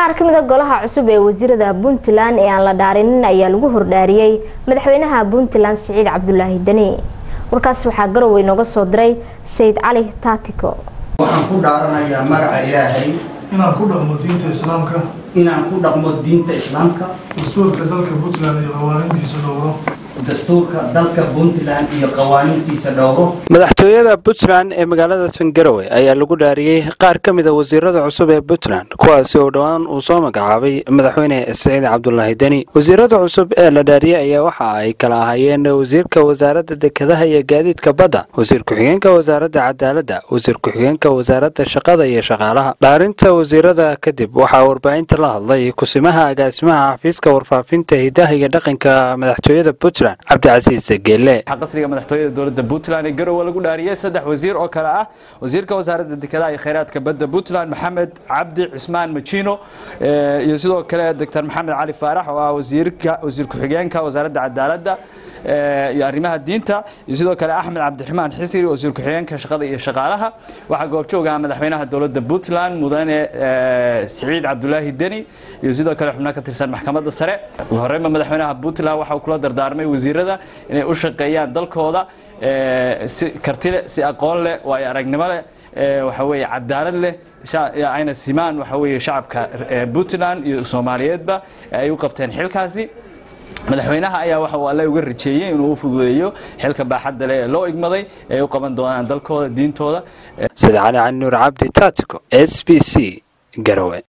qaar ka mid a golaha cusub ee wasiirada puntland ee aan la dhaarinin ayaa lagu hordhaariyey madaxweynaha puntland siciid cabdulaahi deni warkaas waxaa garowe inooga soo diray sayid cali taatiko waxaan ku dhaaranayaa magaca ilaahay inaan ku dhaqmo diinta islaamka inaan ku dhaqmo diinta islaamka dastuurka dalka puntland iyo qawaaniintiisa dhowro dastuurka dalka puntland iyo qawaaniintiisa dhowro madaxtooyada puntland ee magaalada sangarowe ayaa lagu dhaariyey qaar ka mid a wasiirada cusub ee puntland kuwaasi oo dhowaan uu soo magacaabay madaxweyne siciid cabdulaahi deni wasiirada cusub ee la dhaariyey ayaa waxa ay kala ahaayeen wasiirka wasaaradda dekedaha iyo gaadiidka badda wasiir ku-xigeenka wasaaradda cadaaladda wasiir ku-xigeenka wasaaradda shaqada iyo shaqaalaha dhaarinta wasiirada kadib waxaa warbaahinta la hadlay kusimaha agaasimaha xafiiska warfaafinta hidaha iyo dhaqanka madaxtooyada puntland cabdicasiis geelle qasriga madaxtooyada dowladda puntland ee garowe lagu dhaariyey saddex wasiir oo kale ah wasiirka wasaaradda dekedaha iyo kheyraadka badda puntland maxamed cabdi cismaan majino iyo sidoo kale doctor maxamed cali faarax oo ah wasiirka wasiir ku-xigeenka wasaaradda cadaaladda iyo arrimaha diinta iyo sidoo kale axmed cabdiraxmaan xisiri wasiir ku-xigeenka shaqada iyo shaqaalaha waxaa goobjooga madaxweynaha dowladda puntland mudane siciid cabdulaahi deni iyo sidoo kale xubno ka tirsan maxkamadda sare ugu horreynba madaxweynaha puntland waxa uu kula dardaarmay wasiirada inay u shaqeeyaan dalkooda si karti leh si aqoon leh waayo aragnimo leh waxa weeye cadaalad leh ayna simaan waxa weeye shacabka puntland iyo soomaaliyeedba ay u qabteen xilkaasi madaxweynaha ayaa waxa uu alle uga rajeeyey inuu u fududeeyo xilka baaxadda leh ee loo igmaday ee u qaban doonaan dalkooda diintooda sida cali cali nuur cabdi taatiko s b c garowe